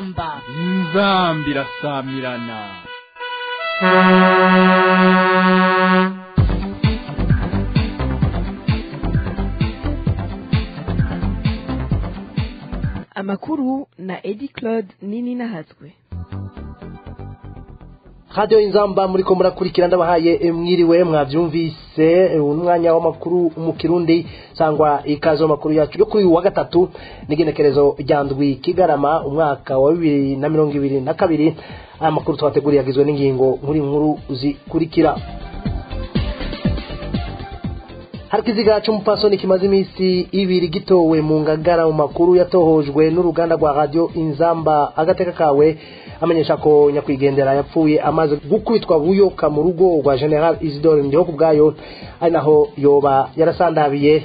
inzamba inzamba irasamirana amakuru na edi claude nini nahatswe radiyo inzamba muri ko murakurikira ndabahaye mwiriwe mwabyumvise umwanya w'amakuru mu kirundi cyangwa ikaze w'amakuru yacu yo kuri uyu wa gatatu n'igenekerezo rya ndwi kigarama umwaka wa bibiri na mirongo ibiri na kabiri aya makuru twateguriye agizwe n'ingingo nkuru nkuru zikurikira hari ikiziga cy'umupfasoni kimaze iminsi ibiri gitowe mu ngagara mu makuru yatohojwe n'uruganda rwa radiyo inzamba agateka kawe amenyesha ko nyakwigendera yapfuye amaze gukubitwa buyoka mu rugo rwa general isidore ndiho ku bwayo ari naho yoba yarasandabiye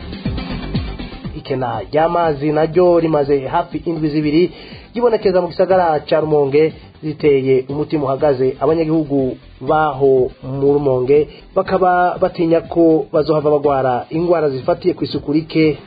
ikena ry'amazi naryo rimaze hafi indwi zibiri ryibonekeza mu gisagara cya rumonge ziteye umutima uhagaze abanyagihugu baho mu rumonge bakaba batinya ko bazohava bagwara indwara zifatiye ku isuku rike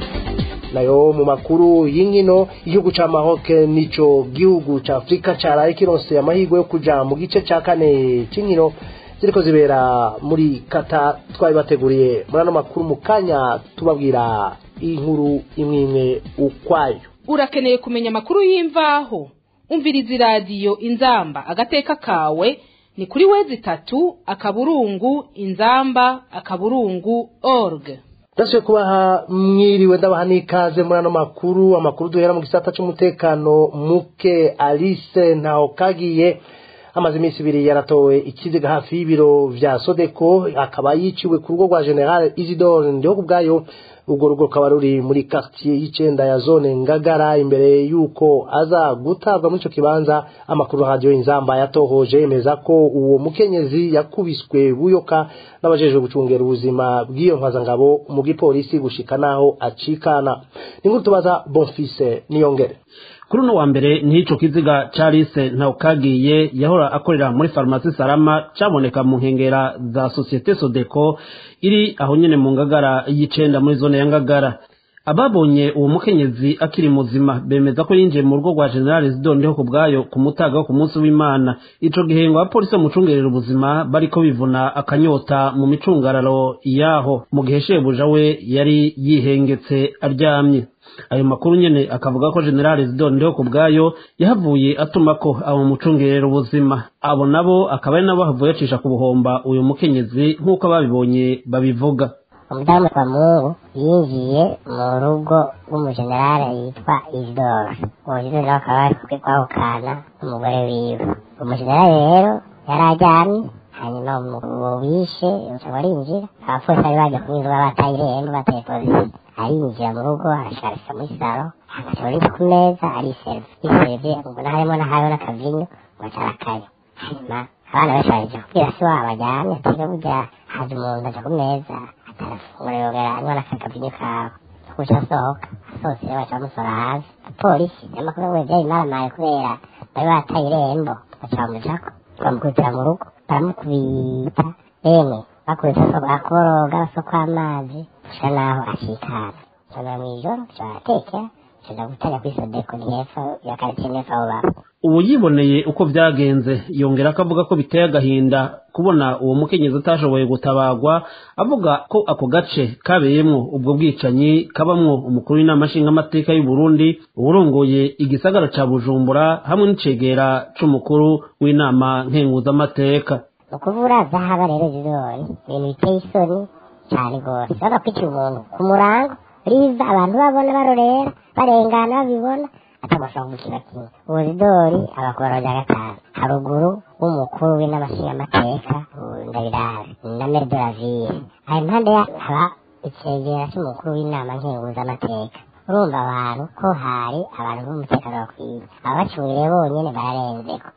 nayo mu makuru y'inkino igihugu ca Maroc nico gihugu ca Afrika caraye kirose amahirwe yo kuja mu gice ca kane c'inkino ziriko zibera muri Qatar twari bateguriye muri ano makuru mu kanya tubabwira inkuru imwe imwe ukwayo urakeneye kumenya amakuru y'imvaho umviriza iradiyo inzamba agateka kawe ni kuri wezi itatu akaburungu inzamba akaburungu org ndasubiye kubaha mwiriwe ndabaha n'ikaze muri ano makuru amakuru duhera mu gisata cy'umutekano muke alice ntaho kagiye amaze iminsi ibiri yaratowe ikiziga hafi y'ibiro vya sodeko akaba yiciwe ku rugo rwa general isidore ndiho ku bwayo urwo rugo rukaba ruri muri quartier y'icenda ya zone ngagara imbere y'uko aza gutabwa muri ico kibanza amakuru radio inzamba yatohoje yemeza ko uwo mukenyezi yakubiswe buyoka n'abajejwe gucungera ubuzima bw'iyo ntwazangabo mu gipolisi gushika naho acikana ni nkuru tubaza bonfise niyongere kuri uno wa mbere n'ico kiziga Charles Ntawukagiye yahora akorera muri farumasi Salama caboneka mu nkengera za Societe Sodeco iri aho nyene mu ngagara y'icenda muri zone ya ngagara ababonye uwo mukenyezi akiri muzima bemeza ko yinjiye mu rugo rwa General Zidondeho ku bwayo ku mutaga wo ku munsi w'Imana ico gihe ngo abapolisi bamucungerera ubuzima bariko bivuna akanyota mu micungararo yaho mu gihe shebuja we yari yihengetse aryamye ayo makuru nyene akavuga ko general zidondeho ku bwayo yahavuye atuma ko abo mucungerera ubuzima abo nabo akaba ari nabo bahavuye acisha ku buhomba uyu mukenyezi nk'uko ababibonye babivuga umudamu wa mungu yinjiye mu rugo rw'umujenerali yitwa isidoro uwo isidoro akaba ari kumwe kwahukana n'umugore wiwe umujenerali rero yari aryamye hanyuma uwo wishe uca arinjira abapolisi bari baje kumwinjira bataye irembo bataye polisi arinjira mu rugo arasharika muri saro agaca uri ku meza ariserve yiserve mbona harimo n'ahariho n'akavinyo gaca arakanywa hanyuma abana benshi baje kubwira se wabo ajyane atiga burya haje umuntu aja ku meza atarafungura yongera anywa n'akakavinyo kawe kuca asohoka asohotse rero baca bamusora hanze polisi n'amakuru ngo byari maramaye kubera bari bataye irembo baca bamujako bamukubitira mu rugo baramukubita emwe bakubita akoroga basoko amazi gusa naho acikana nsomera mw'ijoro turatekera tuja gutanya kuri sodeko ni hepfo ya karitsiye nepfo aho baba ubu yiboneye uko byagenze yongera ko avuga ko biteye agahinda kubona uwo mukenyezi atashoboye gutabagwa avuga ko ako gace kabeyemwo ubwo bwicanyi kabamwo umukuru w'inama nshingamateka y'u Burundi uwurongoye igisagara ca Bujumbura hamwe n'icegera c'umukuru w'inama nkenguzamateka ni ukuvura zahaba rero zizori ibintu biteye isoni cyane rwose urabona kwicira umuntu ku murango riza abantu babona barorera barengana babibona atabashobora gukina kimwe uburidori abakora rya gatanu haruguru w'umukuru w'inamashingamateka ndabirabe na mere de la ville aho impande haba icegera cy'umukuru w'inama nkenguzamateka urumva abantu ko hari abantu b'umutekano bakwiye ababacungiye bonyine bararenzeko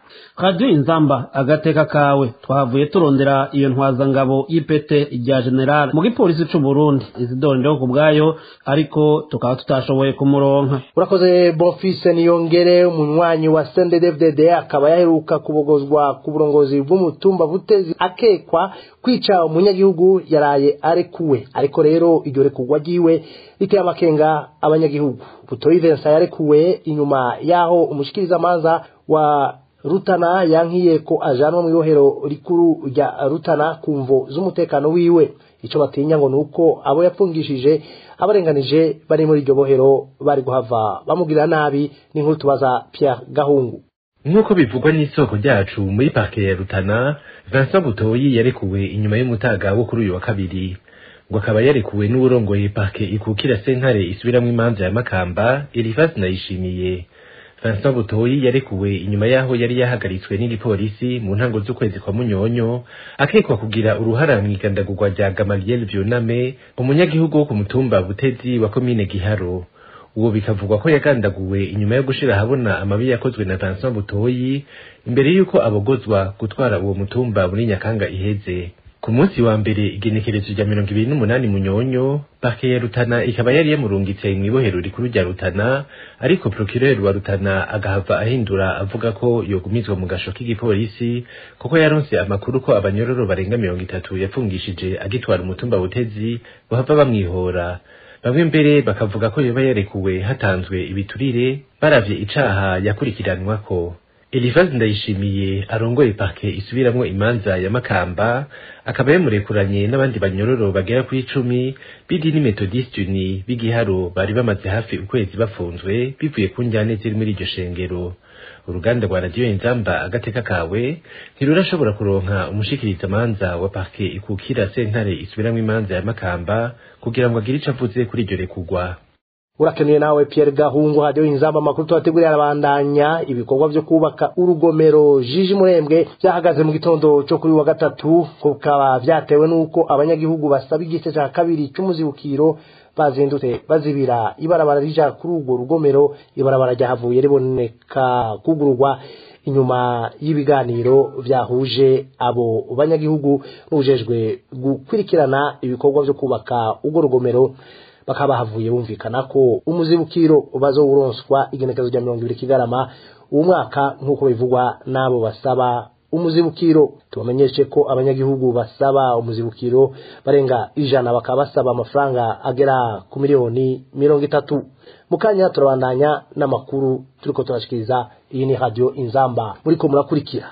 radiyo inzamba agateka kawe twahavuye turondera iyo ntwazangabo y'ipete rya general mu gipolisi c'u burundi izidore ndiho ku bwayo ariko tukaba tutashoboye kumuronka urakoze bonfise niyongere umunywanyi wa sndfdd akaba yaheruka kubogozwa ku burongozi bw'umutumba butezi akekwa kwica umunyagihugu yaraye arekuwe ariko rero iryo rekurwa ryiwe riteye amakenga abanyagihugu butoyi vincent yarekuwe inyuma y'aho umushikirizamanza wa rutana yankiye ko ajanwa mu ibohero rikuru rya rutana ku mvo z'umutekano wiwe icyo batinya ngo ni uko abo yapfungishije abarenganije bari muri iryo bohero bari guhava bamugirira nabi n'inkuru tubaza Pierre Gahungu nk'uko bivugwa n'isoko ryacu muri parke ya rutana vincent butoyi yarekuwe inyuma y'umutaga wo kuri uyu wa kabiri ngo akaba yarekuwe n'uwurongoye parke ikukira sentare isubiramwo imanza ya makamba elifasi nayishimiye Vincent Butoyi yarekuwe inyuma yaho yari yahagaritswe n'igipolisi mu ntango z'ukwezi kwa Munyonyo akekwa kugira uruhara mu igandagurwa rya Gamaliel Vyoname umunyagihugu wo ku mutumba Butezi wa komine Giharo uwo bikavugwa ko yagandaguwe inyuma yo gushira ahabona amabi yakozwe na Vincent Butoyi imbere y'uko abogozwa gutwara uwo mutumba muri Nyakanga iheze ku munsi wa mbere igenekerezo rya mirongo ibiri n'umunani munyonyo parke ya rutana ikaba yari yamurungitse mw'ibohero rikuru rya rutana ariko procureur wa rutana agahava ahindura avuga ko yogumizwa mu gasho k'igipolisi kuko yaronse amakuru ko abanyororo barenga mirongo itatu yapfungishije agitwara umutumba butezi bahava bamwihora bamwe mbere bakavuga ko yoba yarekuwe hatanzwe ibiturire baravye icaha yakurikiranwako Elifazi ndayishimiye arongoye parke isubiramwo imanza ya Makamba akaba yamurekuranye n'abandi banyororo bagera ku icumi b'idini Methodist Uni b'igiharo bari bamaze hafi ukwezi bafunzwe bivuye ku njyane ziri muri iryo shengero uruganda rwa radiyo inzamba agateka kawe ntirurashobora kuronka umushikirizamanza wa parke ikukira sentare isubiramwo imanza ya Makamba kugira ngo agire ico avuze kuri iryo rekurwa urakenuye nawe Pierre Gahungu hadiyo inzamba makuru tubategurira arabandanya ibikorwa byo kubaka urugomero jiji murembwe byahagaze mu gitondo cyo kuri wa gatatu kukaba byatewe nuko abanyagihugu basaba igice cya kabiri cy'umuzibukiro bazindutse bazibira ibarabara rija kuri urwo rugomero ibarabara ryahavuye riboneka kugurwa inyuma y'ibiganiro byahuje abo banyagihugu n'ujejwe gukurikirana ibikorwa byo kubaka urwo rugomero bakaba bahavuye bumvikana ko umuzibukiro bazowuronswa igenekezo rya mirongo ibiri kigarama uwo mwaka nk'uko bivugwa n'abo basaba umuzibukiro tubamenyeshe ko abanyagihugu basaba umuzibukiro barenga ijana bakaba basaba amafaranga agera ku miliyoni mirongo itatu mu kanya turabandanya n'amakuru turiko turashikiriza iyi ni radiyo inzamba muriko murakurikira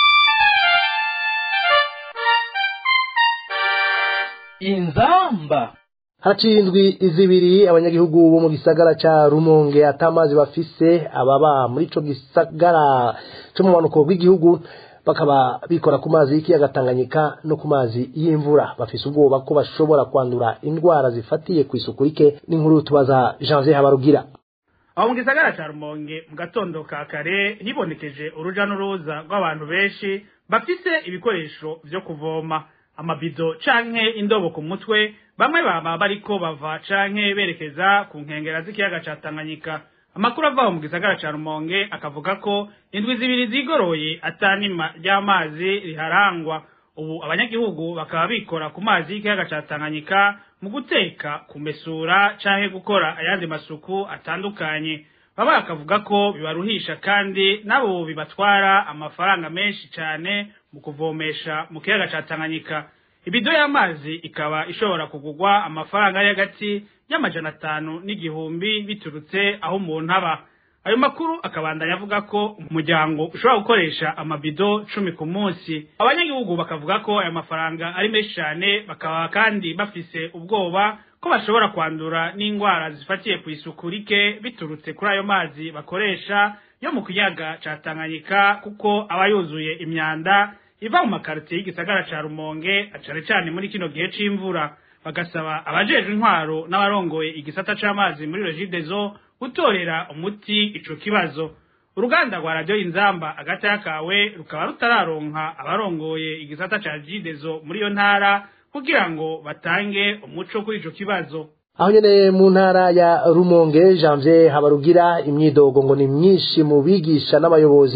inzamba haraciye indwi zibiri abanyagihugu bo mu gisagara ca rumonge atamazi bafise ababa muri ico gisagara co mu manuko bw'igihugu bakaba bikora ku mazi y'ikiyaga Tanganyika no ku mazi y'imvura bafise ubwoba ko bashobora kwandura indwara zifatiye ku isuku rike n'inkuru tubaza Janvier Habarugira aho mu gisagara ca rumonge mu gatondo ka kare hibonekeje uruja n'uruza rw'abantu benshi bafise ibikoresho vyo kuvoma amabido canke indobo ku mutwe bamwe baba bariko bava canke berekeza ku nkengera z'ikiyaga ca Tanganyika amakuru avaho mu gisagara ca Rumonge akavuga ko indwi zibiri zigoroye atanima ry'amazi riharangwa ubu abanyagihugu bakaba bikora ku mazi y'ikiyaga ca Tanganyika mu guteka kumesura canke gukora ayandi masuku atandukanye baba bakavuga ko bibaruhisha kandi nabo bibatwara amafaranga menshi cane mu kuvomesha mu kiyaga ca Tanganyika ibido y'amazi ikaba ishobora kugurwa amafaranga ari hagati y'amajana atanu n'igihumbi biturutse aho umuntu aba ayo makuru akabandanya avuga ko umuryango ushobora gukoresha amabido cumi ku munsi abanyagihugu bakavuga ko ayo mafaranga ari menshi cyane bakaba kandi bafise ubwoba ko bashobora kwandura n'indwara zifatiye ku isuku rike biturutse kuri ayo mazi bakoresha yo mu kiyaga ca Tanganyika kuko aba yuzuye imyanda iva mu makaritiye y'igisagara ca Rumonge acare cane muri kino gihe c'imvura bagasaba abajejwe intwaro n'abarongoye igisata c'amazi muri Regideso gutorera umuti ico kibazo uruganda rwa radio inzamba agata yakawe rukaba rutararonka abarongoye igisata ca Regideso muri yo ntara kugira ngo batange umuco kuri ico kibazo aho nyene mu ntara ya rumonge janvier habarugira imyidogo ngo ni myinshi mu bigisha n'abayobozi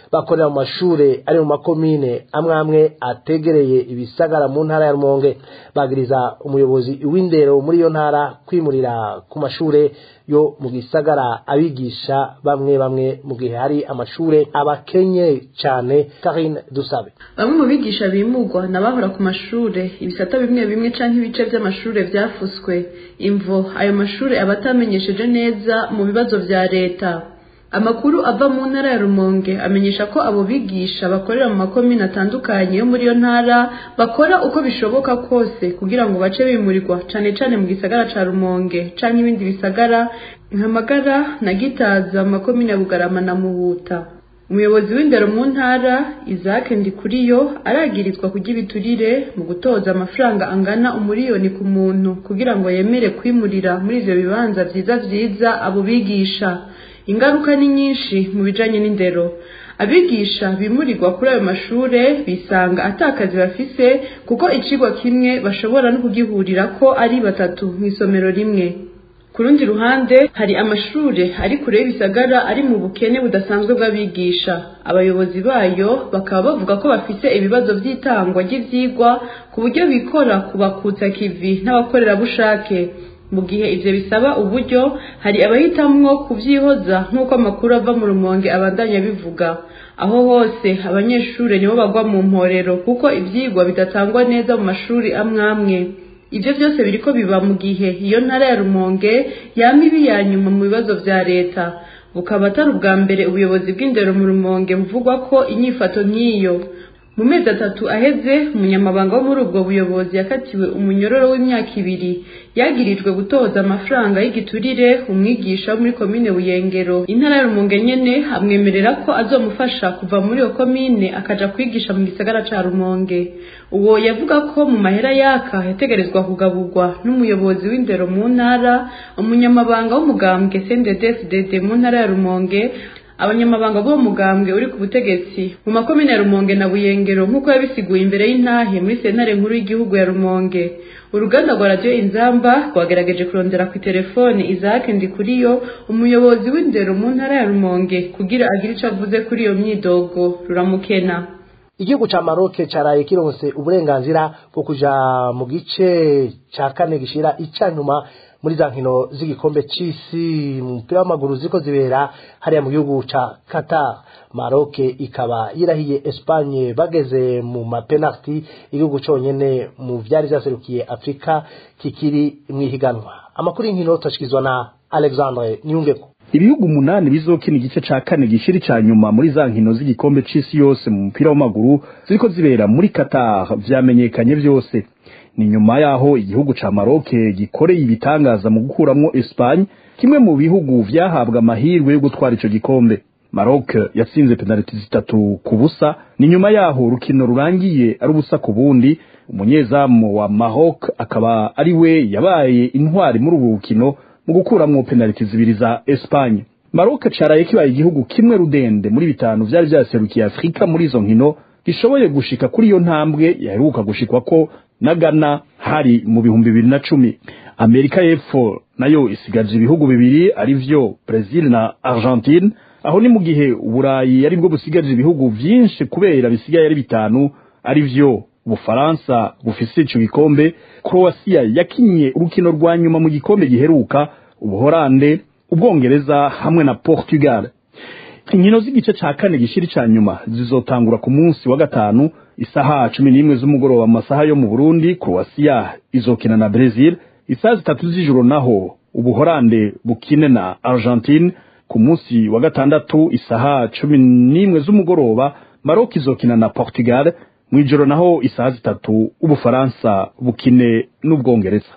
bakorera mu mashure ari mu makomine amwe amwe ategereye ibisagara mu ntara ya rumonge bagiriza umuyobozi w'indero muri iyo ntara kwimurira ku mashure yo mu gisagara abigisha bamwe bamwe mu gihe hari amashure abakenye cyane Karine Dusabe bamwe mu bigisha bimugwa n'abahora ku mashure ibisata bimwe bimwe canke ibice vy'amashure vyafuswe imvo ayo mashure aba atamenyesheje neza mu bibazo vya leta amakuru ava mu ntara ya rumonge amenyesha ko abo bigisha bakorera mu makomine atandukanye yo muri iyo ntara bakora uko bishoboka kose kugira ngo bace bimurirwa cane cane mu gisagara ca rumonge canke ibindi bisagara nka magara na gitaza mu makomine ya bugarama na muhuta umuyobozi w'indero mu ntara isaac ndikuriyo aragirizwa kurya ibiturire mu gutoza amafaranga angana umuriyoni ku muntu kugira ngo yemere kwimurira muri ivyo bibanza vyiza vyiza abo bigisha ingaruka ni nyinshi mu bijanye n'indero abigisha bimurirwa kuri ayo mashure bisanga atakazi bafise kuko icigwa kimwe bashobora no kugihurirako ari batatu mw'isomero rimwe ku rundi ruhande hari amashure ari kure y'ibisagara ari mu bukene budasanzwe bw'abigisha abayobozi bayo bakaba bavuga ko bafise ibibazo vy'itangwa ry'ivyigwa ku buryo bikora kubakutsa kivi n'abakorerabushake mu gihe ivyo bisaba uburyo hari abahitamwo kuvyihoza nk'uko amakuru ava mu rumonge abandanya bivuga aho hose abanyeshure nibo bagwa mu mporero kuko ivyigwa bidatangwa neza mu mashuri amwe amwe ivyo vyose biriko biba mu gihe iyo ntara ya rumonge yama ibi ya nyuma mu bibazo vya leta bukaba atari ubwa mbere ubuyobozi bw'indero mu rumonge buvugwa ko inyifato nk'iyo mu mezi atatu aheze umunyamabanga wo muri ubwo buyobozi yakatiwe umunyororo w'imyaka ibiri yagirijwe gutoza amafaranga y'igiturire umwigisha wo muri komine buyengero intara ya rumonge nyene amwemerera ko azomufasha kuva muri iyo komine akaja kwigisha mu gisagara ca rumonge uwo yavuga ko mu mahera yaka yategerezwa kugaburwa n'umuyobozi w'indero mu ntara umunyamabanga w'umugambwe cndd mu ntara ya rumonge abanyamabanga b'uwo mugambwe uri ku butegetsi mu makomine ya rumonge na buyengero nk'uko yabisiguye imbere y'intahe muri sentare nkuru y'igihugu ya rumonge uruganda rwa radiyo inzamba rwagerageje kurondera ku telefoni isaac ndikuriyo umuyobozi w'indero mu ntara ya rumonge kugira agire ico avuze kuri iyo myidogo ruramukena igihugu ca Maroc caraye kironse uburenganzira bwo kuja mu gice ca kane gishira icanyuma muri za nkino z'igikombe c'isi mu mupira w'amaguru ziko zibera hariya mu gihugu ca Qatar Maroc ikaba yirahiye Espagne bageze mu mapenalty igihugu conyene mu vyari vyaserukiye Afrika kikiri mwihiganwa amakuru y'inkino tashikizwa na Alexandre Nyungeko ibihugu umunani bizokina igice ca kane gishiri ca nyuma muri za nkino z'igikombe c'isi yose mu mupira w'amaguru ziriko zibera muri Qatar vyamenyekanye vyose ni nyuma yaho igihugu ca Maroc gikoreye ibitangaza mu gukuramwo Espagne kimwe mu bihugu vyahabwa amahirwe yo gutwara ico gikombe Maroc yatsinze penaliti zitatu ku busa ni nyuma yaho urukino rurangiye ari ubusa ku bundi umunyezamu wa Maroc akaba ari we yabaye intwari muri ubu rukino mu gukuramwo penaliti zibiri za Espagne Maroc caraye kibaye igihugu kimwe rudende muri bitanu vyari vyaserukiye Afrika muri izo nkino gishoboye gushika kuri iyo ntambwe yaheruka gushikwa ko na Ghana hari mu bihumbi bibiri na cumi Amerika y'Epfo nayo isigaje ibihugu bibiri ari vyo Brazil na Argentine aho ni mu gihe uburayi ari bwo busigaje ibihugu vyinshi kubera bisigaye ari bitanu ari vyo Ubufaransa bufise ico gikombe Croatia yakinye urukino rwa nyuma mu gikombe giheruka Ubuholande Ubwongereza hamwe na Portugal inkino z'igice ca kane gishiri ca nyuma zizotangura ku munsi wa gatanu isaha cumi n'imwe z'umugoroba mu masaha yo mu Burundi Croatia izokina na Brazil isaha zitatu z'ijoro naho Ubuholande bukine na Argentine ku munsi wa gatandatu isaha cumi n'imwe z'umugoroba Maroc izokina na Portugal mw'ijoro naho isaha zitatu Ubufaransa bukine n'Ubwongereza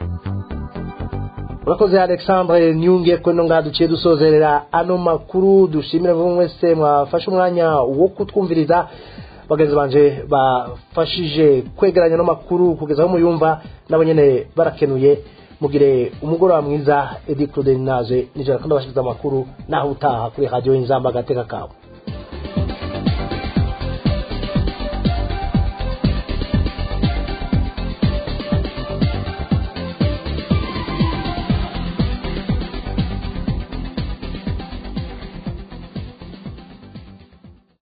urakoze alexandre nyunge kweno ngaha duciye dusozerera ano makuru dushimire buri wese mwafashe umwanya wo kutwumviriza bagenzi banje bafashije kwegeranya no makuru kugeza aho muyumva nabo nyene barakenuye mugire umugoroba mwiza edi claude naje nijoro kandi abashikiriza amakuru naho utaha kuri radio inzamba agateka kawe